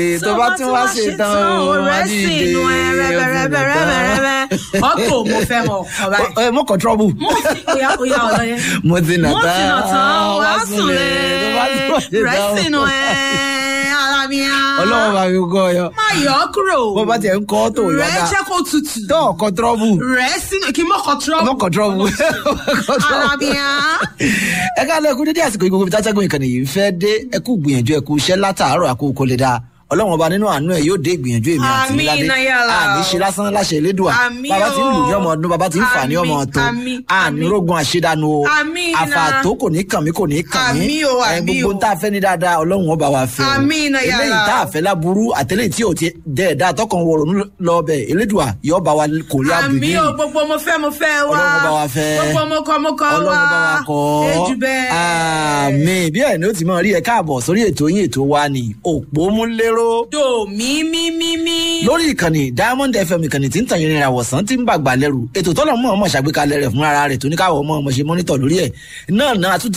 tó bá tún wá ṣe tán o wá rẹ̀ dìde sì inú ẹ rẹ́bẹ̀rẹ́bẹ̀rẹ́bẹ̀rẹ́ ọkọ̀ mo fẹ́ mọ ọkọ̀ báyìí. ẹ mọ kọ trọbù. mo ti oya oya ọ̀dọ́ yẹn. mo ti nà mo ti nà tán wá sùn lé tó bá tún wá ṣe rẹ̀ tán sì inú ẹ ara mi á. ọlọ́wọ́ bá mi kọ́ ọ yọ. má yọ ọ́ kúrò. bó bá tiẹ̀ ń kọ́ tó yọ rẹ̀ dá jẹ́ kó tutù. tó ọkọ trọbù rẹ̀ sínú kí n mọ̀kọ̀ trọ́bù. mọ kọ trọbù. ara mi á. ẹ ká lẹ́kún dédé àsìkò ìgbòho bí tátẹ́gùn ìkànnì yìí ń fẹ́ dé ẹ kú gbìyànjú ẹ kú iṣẹ́ látàárọ̀ àkókò lè dáa ọlọ́run ọba nínú àánú ẹ yóò dé ìgbìyànjú èmi àti Àmín, níládé Nayala. àní ṣe lásán láṣẹ elédùà Àmín bàbá tí ń lù ní o. ọmọ ọdún bàbá tí ń fà ní ọmọ Àmín, ọtọ àmín, àní àmín. rógun àṣedànù o Àmín, na. àfàtó kò ní kàn mí kò ní kàn mí Àmín o, ẹ, àmín gbogbo o. tá a fẹ́ ní dáadáa ọlọ́run ọba wa fẹ́ o Àmín, Nayala. eléyìí tá a fẹ́ láburú àtẹlẹ́yìn tí ò ti dẹ̀ dá tọkàn wọ̀rọ̀ lọ bẹ̀ elédùà yọ bá wa kò rí àbùdí àmì o gbogbo mo fẹ́ mo fẹ́ wá. Ọlọ́run bá wa fẹ́. gbogbo mo kọ mo kọ wá. ọlọ́run bá wa kọ́ ejù bẹ́ẹ̀. àmì bí ẹ̀ ní ó ti máa rí ẹ káàbọ̀ sórí ètò yín ètò wa ni òpómúléró do mí mí mí mí. lórí ìkànnì diamond fm ìkànnì tí ń tàn yín ìràwọ̀sán tí ń bàgbà lẹ́rù ètò tọ́lọ̀ mọ́ ọmọ ṣàgbékalẹ̀ rẹ̀ fún ara rẹ̀ tó ní káwọ́ ọmọ ọmọ ṣe mọ́nítọ̀ lórí ẹ̀ náà náà tún